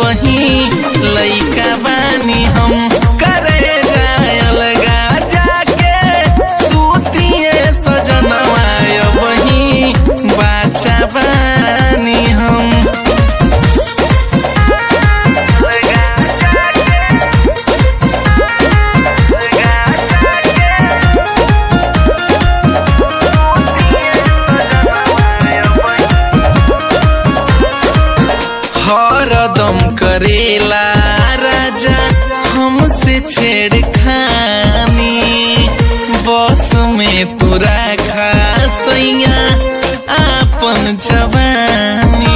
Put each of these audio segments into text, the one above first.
वही लइका बानी हम करे जाय अलगा जाके सूतिए सजनवा वही बाचा बानी हम हरदम करेला राजा हमसे छेड़खानी बस में पूरा खासैया आपन जवानी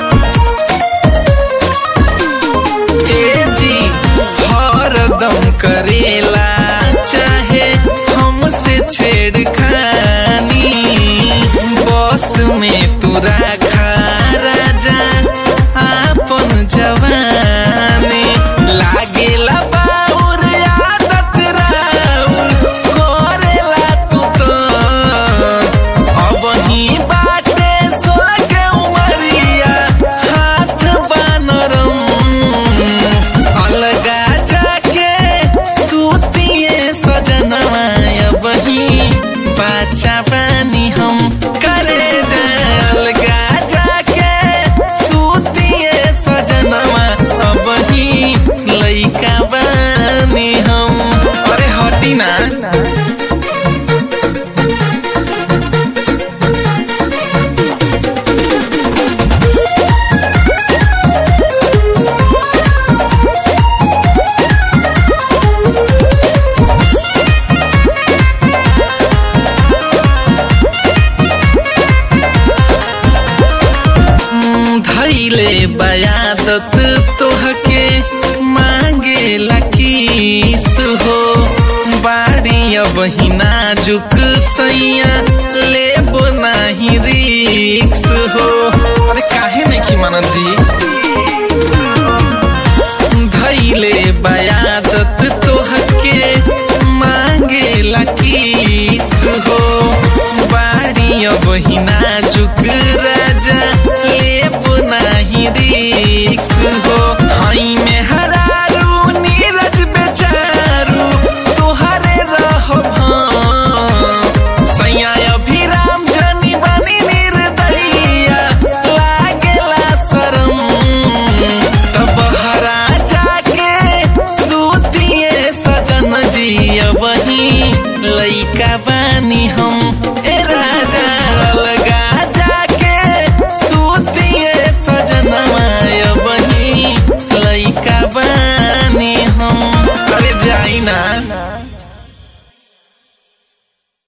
ए जी हरदम करेला चाहे हमसे छेड़खानी बस में पूरा खा राजा आपन जवानी लागेला बाउर आदत राउर करेला तू तो अब ही बाटे सोलह के उमरिया हाथ बानरम अलगा जाके सूतिए सजनवा अब ही बाचा पानी हम करे जाए अलगा जाके सूतिए सजनवा अब ही लइका बानी हम अरे हटी ना धैले बयादत तोहके मांगे लकीस हो बाड़ी अब ही नाजुक सैया लेबो नाही रिक्स हो अरे काहे नहीं की मानत जी धैले बयादत तोहके मांगे लकीस हो बाड़ी अब ही नाजुक राजा लेब नाही रिक्स हो हई में हरारू नीरज बेचारू तोहरे रहो सैया अभिराम जनी बनी निर्दयिया लागेला शरम तब हरा जाके सूतिए सजन जी वही लइका बानी हम